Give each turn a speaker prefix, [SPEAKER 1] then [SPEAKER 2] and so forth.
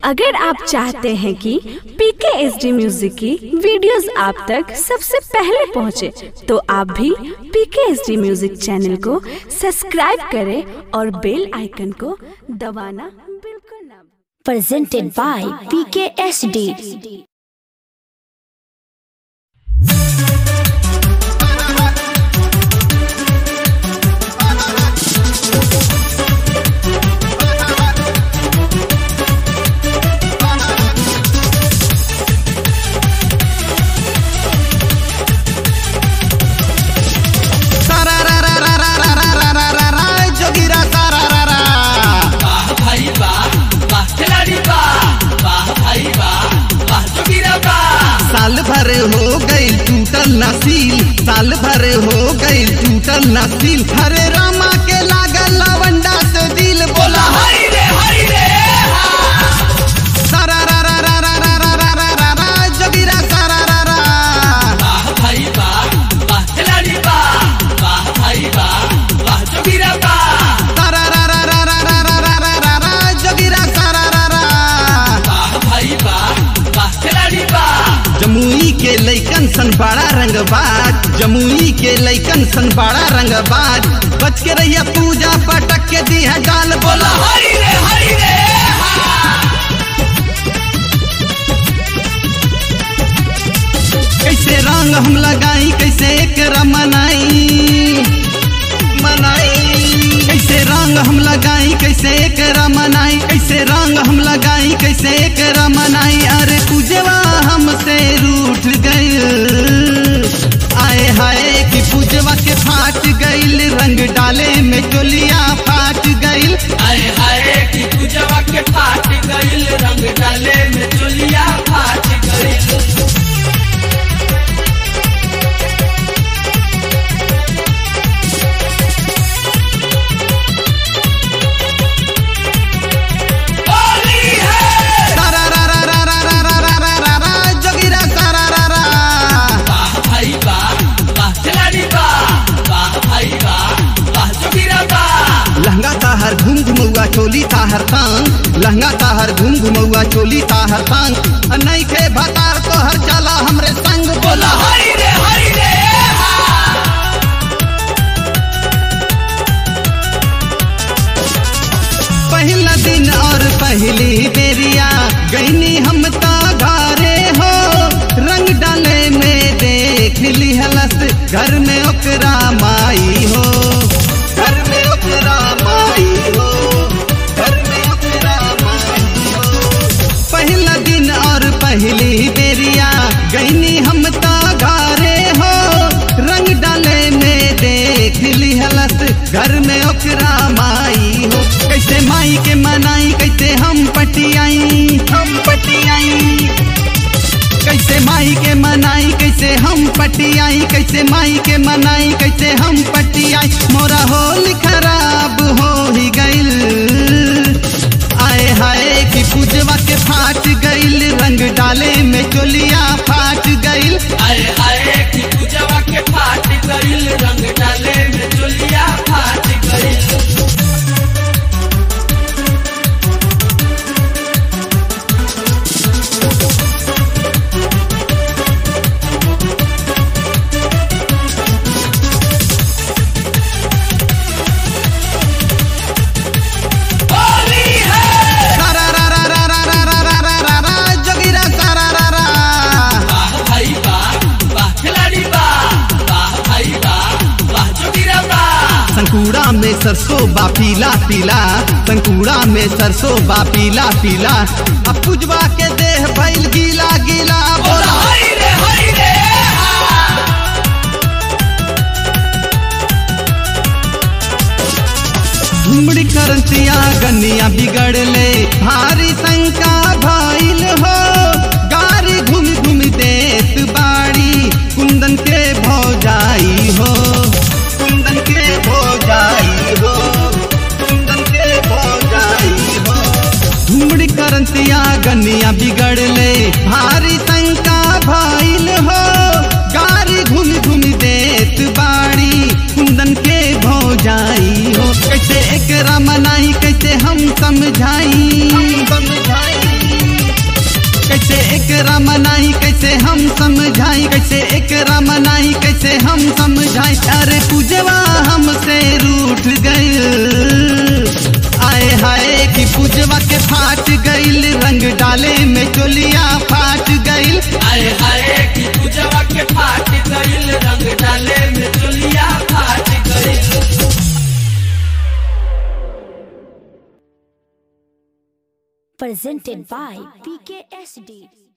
[SPEAKER 1] अगर आप चाहते हैं कि पीके एस डी म्यूजिक की वीडियोस आप तक सबसे पहले पहुंचे, तो आप भी PK S D music channel को सब्सक्राइब करें और बेल आइकन को दबाना बिल्कुल ना भूलें।
[SPEAKER 2] presented by PKSD.
[SPEAKER 3] सारा रा रा रा रा रा रा रा रा रा रा जोगिरा सारा रा रा
[SPEAKER 4] वाह भाई वाह वाह खिलाड़ी वाह वाह भाई वाह वाह जोगिरा वाह
[SPEAKER 3] साल भर हो गई टूटल नसील साल भर हो गई टूटल नसील हरे रामा के लागल लवंडा से दिल बोला
[SPEAKER 4] हाय रे हाय रे
[SPEAKER 3] सारा रा रा रा रा रा रा रा रा रा रा जोगिरा सारा रा रा
[SPEAKER 4] वाह भाई वाह वाह खिलाड़ी वाह वाह भाई वाह वाह जोगिरा वाह
[SPEAKER 3] सारा रा रा रा रा रा रा रा रा रा रा जोगिरा सारा रा रा
[SPEAKER 4] वाह भाई वाह वाह खिलाड़ी वाह
[SPEAKER 3] जमुई के लैकन सन बड़ा रंगबाज जमुई के लैकन सन बड़ा रंगबाज बच के रहिया पूजा पटक के दी है डाल बोला
[SPEAKER 4] हाय रे हाय रे
[SPEAKER 3] कैसे रंग हम लगाई कैसे एक मनाई मनाई कैसे रंग हम लगाई कैसे एक मनाई कैसे रंग हम लगाई कैसे एक मनाई अरे पूजवा हमसे रूठ गई आए हाय कि पूजवा के फाट गईल रंग डाले में चोलिया फाट गईल
[SPEAKER 4] हाय हाय कि पूजवा के फाट गइल रंग डाले में चोलिया फाट गइल होली है
[SPEAKER 3] सारा रा रा रा रा रा रा रा रा रा रा जोगिरा सारा रा रा
[SPEAKER 4] वाह भाई वाह वाह खिलाड़ी वाह वाह भाई वाह वाह जोगिरा वाह
[SPEAKER 3] लहंगा ताहर घूम घुमौआ चोली ताहर तांग लहंगा ताहर घूम घुमौआ चोली ताहर तांग नहीं खे भतार तोहर चला हमरे संग बोला
[SPEAKER 4] हाय रे हाय रे
[SPEAKER 3] पहला दिन और पहली बेरिया गईनी हम ता घरे हो रंग डाले में देख ली हलस घर में ओकरा माई हो घर में ओकरा माई हो घर में ओकरा माई हो पहला दिन और पहली बेरिया गईनी हम ता घरे हो रंग डाले में देख ली हलस घर में ओकरा माई हो कैसे माई के मनाई कैसे हम पटियाई हम पटियाई कैसे माई के मनाई कैसे हम पटियाई कैसे माई के मनाई कैसे हम पटियाई मोरा होल खराब हो ही गइल आए हाय कि पूजवा के फाट गइल रंग डाले में चोलिया फाट गइल
[SPEAKER 4] हाय हाय कि पूजवा के फाट गइल रंग डाले में चोलिया फाट गइल होली है
[SPEAKER 3] सारा रा रा रा रा रा रा रा रा रा रा जोगिरा सारा रा रा
[SPEAKER 4] वाह भाई वाह वाह खिलाड़ी वाह वाह भाई वाह वाह जोगिरा वाह
[SPEAKER 3] संकुड़ा में सरसों बा पीला पीला संकुड़ा में सरसों बा पीला पीला अब पुजवा के देह भइल गीला गीला बोला
[SPEAKER 4] हाय रे हाय रे
[SPEAKER 3] घुमड़ी करतिया गनिया बिगड़ले भारी शंका भइल हो गारी घूम घूम देत बाड़ी कुंदन के भौजाई हो कुंदन के भौजाई हो कुंदन के भौजाई हो घुमड़ी करतिया गनिया बिगड़ले भारी शंका भइल हो गारी घूम घूम देत बाड़ी कुंदन के भौजाई हो कैसे एकरा मनाई कैसे हम समझाई समझाई कैसे एकरा मनाई कैसे हम समझाई कैसे एकरा मनाई कैसे हम समझाई अरे पूजवा हमसे रूठ गई आए हाय कि पूजवा के फाट गईल रंग डाले में चोलिया फाट गईल
[SPEAKER 4] आए हाय की पूजवा के फाट गइल रंग डाले में चोलिया फाट गइल
[SPEAKER 2] presented by PKSD.